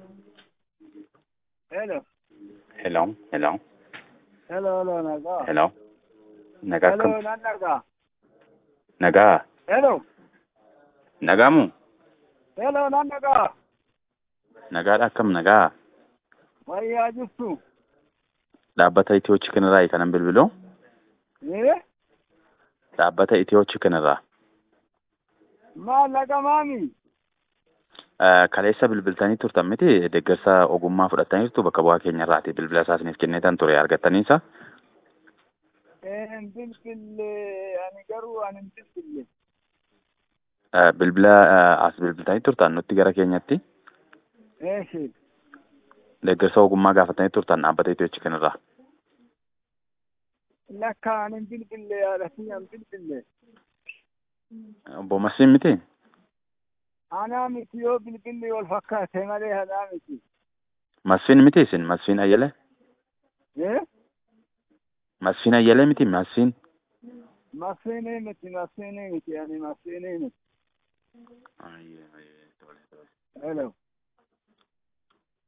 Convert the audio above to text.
Hello. Hello, hello, Hello, hello, nagaa. hello. Nagaa Hello, akkam? nan nagaa. Nagaa. Hello. Nagaamu? Hello, nan nagaa. Nagaadha akkam nagaa? Wayyaa jirtu. Dhaabbata Itiyoo Chikinirraa kanan bilbiluu? Eh? Dhaabbata Itiyoo Chikinirraa. Maal naga maami? Eh, Kaleessa bilbiltanii turtan miti deeggarsa ogummaa fudhataniirtu bakka bu'aa keenyarraati bilbila isaa isiniif kennitan ture argattaniisa. Eh, hin bilbille. Ani garuu ani hin bilbille. Eh, Bilbila eh, as bilbiltanii turtan nutti gara keenyatti Eeshi. deeggarsa ogummaa gaafatanii turtan dhaabbata Itiyoo Chikinirraa. Lakka ani hin bilbille yaada kiyya hin bilbille. Obbo Masiin miti? Anaa miti yoo bilbilli wal fakkaate malee hadaa miti. Masfiin miti isin? Masfiin Ayyalee? Eh? Masfiin Ayyalee miti? Masfiin? Masiinii miti, masiinii miti, ani masiinii miti. Ayyee, ayyee, tole, tole. Hello.